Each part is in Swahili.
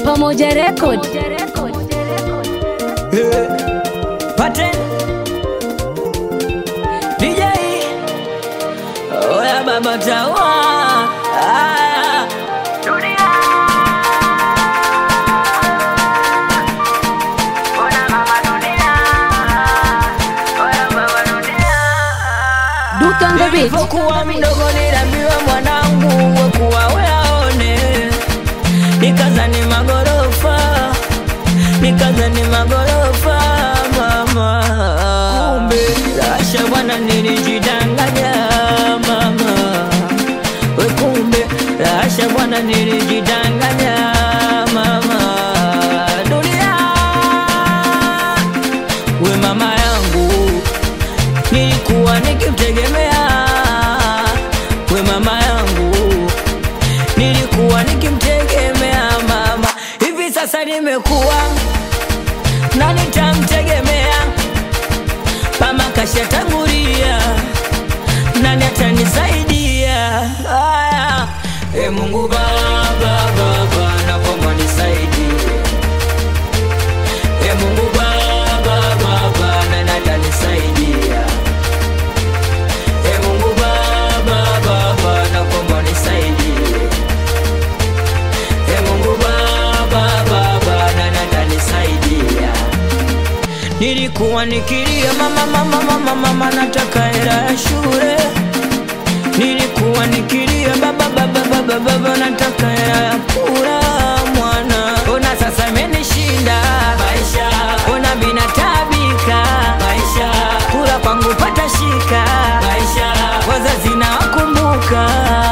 Pamoja Record. Eh, Paten DJ Oya baba tawa Aya. Duke on the beat. Nilipokuwa mdogo niliambiwa mwanangu wekuwa weaone, nikazani magorofa, nikazani magorofa mama, kumbe rasha bwana, nilijidanganya mama, we kumbe rasha bwana, nilijidanganya mama, dunia we mama yangu nilikuwa nikimtegemea we mama yangu, nilikuwa nikimtegemea mama. Hivi sasa nimekuwa na nitamtegemea mama, kashatangulia, nani atanisaidia? Aya, e Mungu Baba, Baba, naomba nisaidie E Mungu Baba, Baba, nani atanisaidia? E Mungu Baba, Baba, naomba nisaidie. E Mungu Baba, Baba, nani atanisaidia? Nilikuwa nikilia mama, mama, mama, mama, nataka hela ya shule. Nilikuwa nikilia baba, baba, baba, baba, nataka hela ya kula mwana. Ona sasa imenishinda maisha, ona mina tabika maisha, kula kwangu pata shika maisha, wazazi na wakumbuka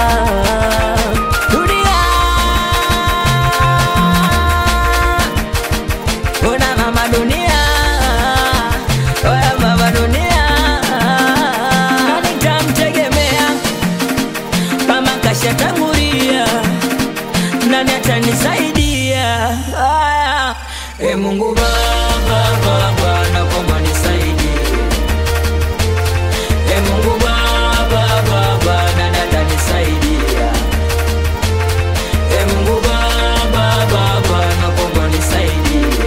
dunia Ona mama dunia, oya mama dunia, nani tamtegemea? Mama kashatangulia, nani atanisaidia? Aya, e Mungu Baba, Baba, naomba nisaidie. E Mungu Baba, Baba, nani atanisaidia? E Mungu Baba, Baba, naomba nisaidie.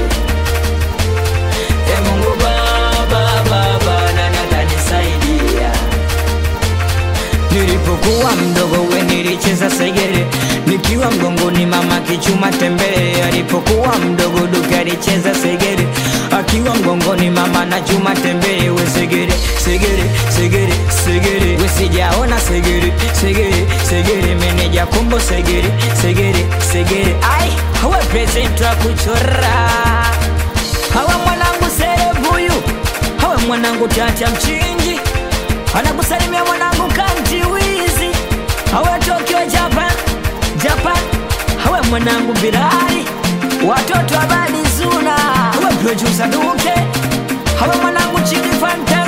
E Mungu Baba, Baba, nani atanisaidia? Nilipokuwa mdogo we nilicheza segere nikiwa mgongoni mama kichuma tembele. Alipokuwa mdogo Duke alicheza segere akiwa mgongoni mama na chuma tembele. We segere segere segere segere, we sijaona segere segere segere, meneja kombo segere segere segere, ai hawa present wa kuchora hawa mwanangu serebuyu hawa mwanangu tata mchinji anakusalimia mwanangu kanti wizi hawa Tokyo Japan Japan hawa mwanangu Bilali watoto abadi zuna hawa producer Duke hawa mwanangu chini fanta